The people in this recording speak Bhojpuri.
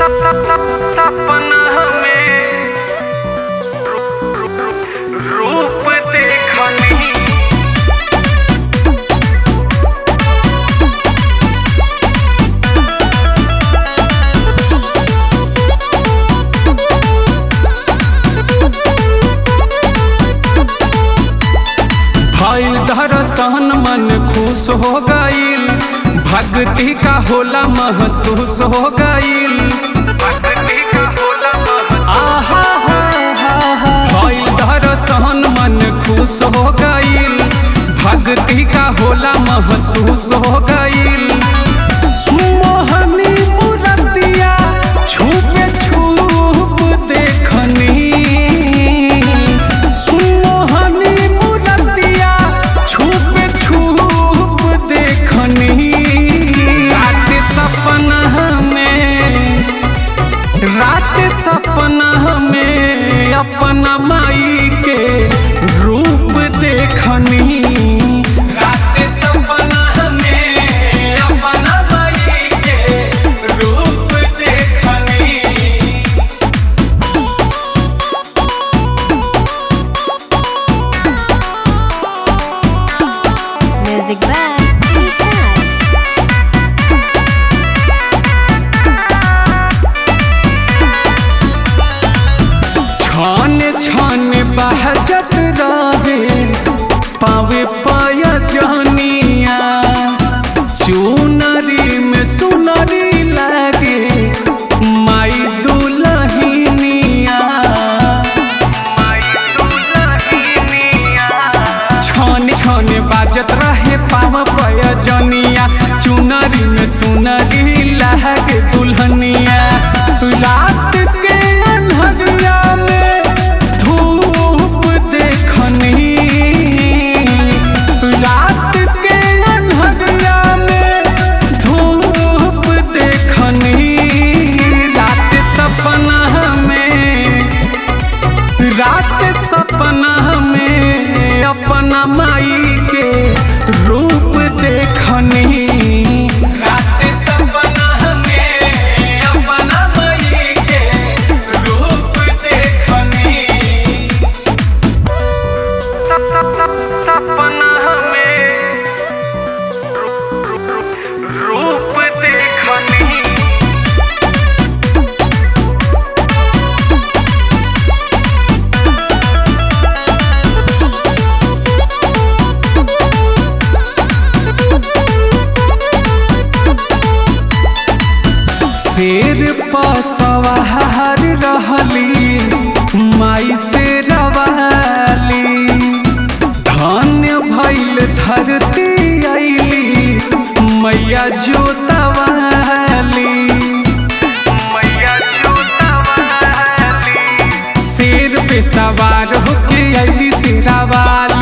सपना में रूप देखनी भइल दरसन मन खुश हो गईल भक्ति का होला महसूस हो गईल भक्ति का होला महसूस आहा हा हा हा भइल दरसन मन खुश हो गईल भक्ति का होला महसूस हो गईल मोहनी मूरतिया छुपे छुप देखनी मोहनी मूरतिया छुपे छुप देखनी रात सपना में रात सपना में अपना माई के रूप देखनी रात सपना में अपना माई के रूप देखनी Music by Inside. छान छान बहजत रहे पावे पाया जानिया चुनरी में सुनरी लगे माई दुलहिनिया छान छान बाजत रहे पाव पाया जानिया चुनरी में सुनरी लगे दुल्हनिया रात के अन्हरिया में धूप देखनी रात के अन्हरिया में धूप देखनी रात सपना में रात सपना में अपना माई के रूप देखनी रात सपना में अपना माई के रूप देखनी सपना में रूप देखनी शेर पर सवार रहली माई से रवाली धन्य भइल धरती अइली मैया जोतवाली मैया जोतवाली शेर पे सवार होके अइली शेरावाली